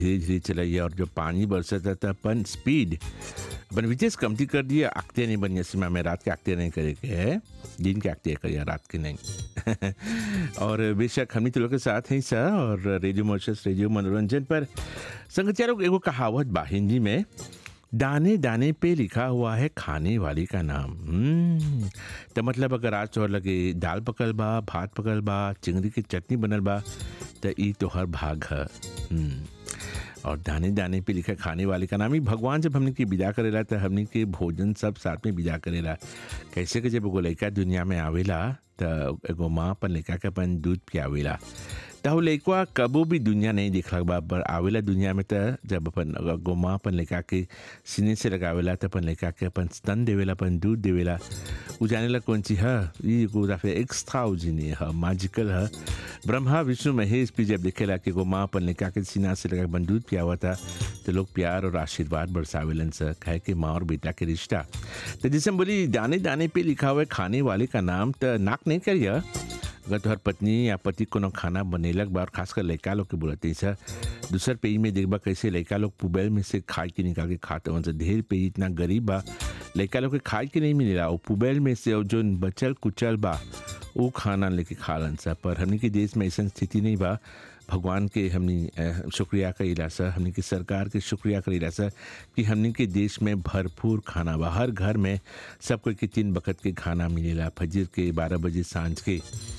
धीरे धीरे चलाइए और जो पानी बरसता था अपन स्पीड अपन विशेष कमती कर दिया आगते नहीं बनिए सीमा में रात के आगते नहीं करे के है दिन के आगते करिए रात के नहीं और बेशक हम तो लोग के साथ हैं सर और रेडियो मोशस रेडियो मनोरंजन पर संगचारों एगो कहावत बा हिंदी में दाने दाने पे लिखा हुआ है खाने वाली का नाम हम्म, तो मतलब अगर आज तोहर लगे दाल पकल बा भात पकल बा चिंगड़ी की चटनी बनल बा तो ई तोहर भाग है हम्म, और दाने दाने पे लिखा खाने वाले का नाम ही भगवान जब हमने की विदा करेला तो हमने के भोजन सब साथ में विदा करेला कैसे कि जब एगो लड़का दुनिया में आवेला तो एगो माँ अपन लड़का के अपन दूध पियावेला तो लड़का कबो भी दुनिया नहीं देखला बा पर आवेला दुनिया में तो जब अपन एगो माँ अपन लड़का के सीने से लगावेला तो अपन लड़का के अपन स्तन देवेला अपन दूध देवेला उ जानेला कौन सी है ये एगो दफे एक्स्ट्रा है मैजिकल है ब्रह्मा विष्णु महेश भी जब देखेला कि एगो माँ अपन लड़का के सीना से लगा अपन दूध पियावा था तो लोग प्यार और आशीर्वाद बरसावेलन से कहे कि माँ और बेटा के रिश्ता तो जैसे हम बोली दाने दाने पे लिखा हुआ है खाने वाले का नाम तो नाक नहीं करिए अगर तोहर पत्नी या पति कोनो खाना बनेलक बा और खासकर लड़का लोग के बोलते सर दूसर पेज में देखबा कैसे लड़का लोग पुबैल में से खाए के निकाल के खाते वन से ढेर पेज इतना गरीब बा लड़का लोग के खाए के नहीं मिलेला वो पुबैल में से और जो बचल कुचल बा वो खाना लेके खा लन सा पर हमने के देश में ऐसा स्थिति नहीं बा भगवान के हमने अ, शुक्रिया करीला सर हमने की सरकार के शुक्रिया करीला सर कि हमने के देश में भरपूर खाना बा हर घर में सब कोई के तीन बकत के खाना मिलेला फजर के बारह बजे सांझ के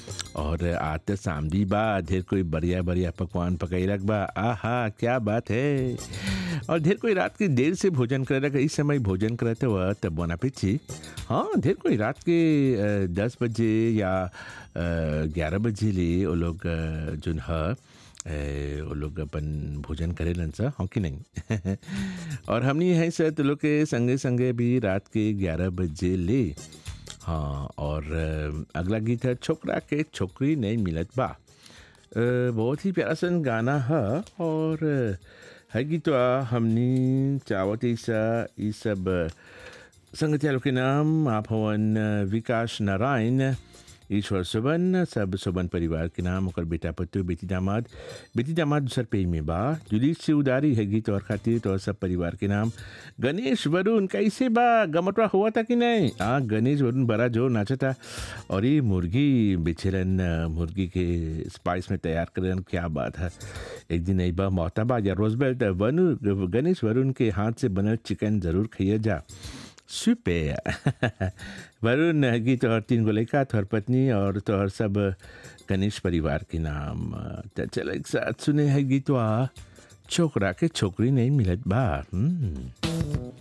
और आज तो सामदी बा ढेर कोई बढ़िया बढ़िया पकवान पकैलक बा आहा क्या बात है और ढेर कोई रात के देर से भोजन करे इस समय भोजन करते हुआ तब बना पीछी हाँ ढेर कोई रात के अ, दस बजे या ग्यारह बजे ले वो लोग अ, जोन है ए, वो लोग अपन भोजन करेलन सा हाँ कि नहीं और हमनी है सर तो लोग के संगे संगे भी रात के ग्यारह बजे ले हाँ और अ, अगला गीत है छोकरा के छोकरी नहीं मिलत बा अ, बहुत ही प्यारा सन गाना है और अ, है गीत हमनी चावत ईसा ई सब अ, संगतिया लोग के नाम आप हवन अ, विकास नारायण ईश्वर सुबन सब सुबन परिवार के नाम ओकर बेटा पत्तू बेटी दामाद बेटी दामाद दूसर पेज में बा जुली से उदारी है गीत और खातिर तो सब परिवार के नाम गणेश वरुण कैसे बा गमटवा हुआ था कि नहीं हाँ गणेश वरुण बड़ा जोर नाचा था और ये मुर्गी बेचेरन अ, मुर्गी के स्पाइस में तैयार करन क्या बात है एक दिन एक बार मोहताबा या रोजबेल तो वनु गणेश वरुण के हाथ से बनल चिकन जरूर खाइए जा सुपर वरुण गीत तोहर तीन गो लड़का तोहर पत्नी और तोहर सब गणेश परिवार के नाम तो चल एक साथ सुने है गीतवा छोकरा के छोकरी नहीं मिलत बा हम्म